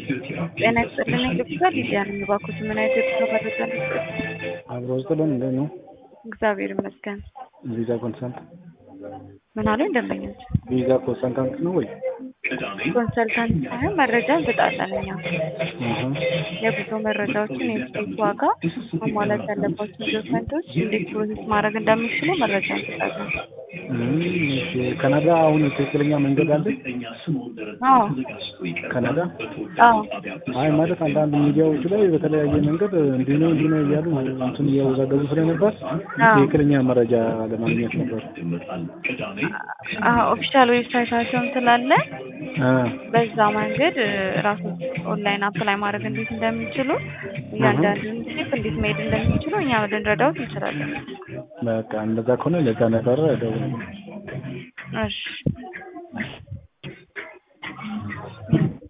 ጤና ይስጥልኝ ዶክተር ሊዲያ ነኝ። እባክዎት ምን አይነት የጉዞ መረጃ ልስጥዎት? አብሮ ስጥልን እንዴት ነው? እግዚአብሔር ይመስገን። ቪዛ ኮንሰልት ምን አሉኝ ደንበኞች? ቪዛ ኮንሰልታንት ነው ወይ? ኮንሰልታንት ሳይሆን መረጃ እንሰጣለን እኛ አሃ የጉዞ መረጃዎችን፣ የትኬት ዋጋ፣ መሟላት ያለባቸውን ዶክመንቶች፣ እንዴት ፕሮሰስ ማድረግ እንደሚችሉ መረጃ እንሰጣለን። እም፣ እሺ ካናዳ አሁን ትክክለኛ መንገድ አለ? አዎ ካናዳ አዎ አይ ማለት አንዳንድ ሚዲያዎች ላይ በተለያየ መንገድ እንዲህ ነው እንዲህ ነው እያሉ እንትን እያወዛገቡ ስለነበር አዎ ትክክለኛ መረጃ ለማግኘት ነበር። አዎ ኦፊሻል ዌብሳይታቸውም ስላለ አ በዛ መንገድ ራሱ ኦንላይን አፕላይ ማድረግ እንዴት እንደሚችሉ እያንዳንዱን ስቴፕ እንዴት መሄድ እንደሚችሉ እኛ ልንረዳዎት እንችላለን። በቃ እንደዛ ከሆነ ለዛ ነበረ ደውል እሺ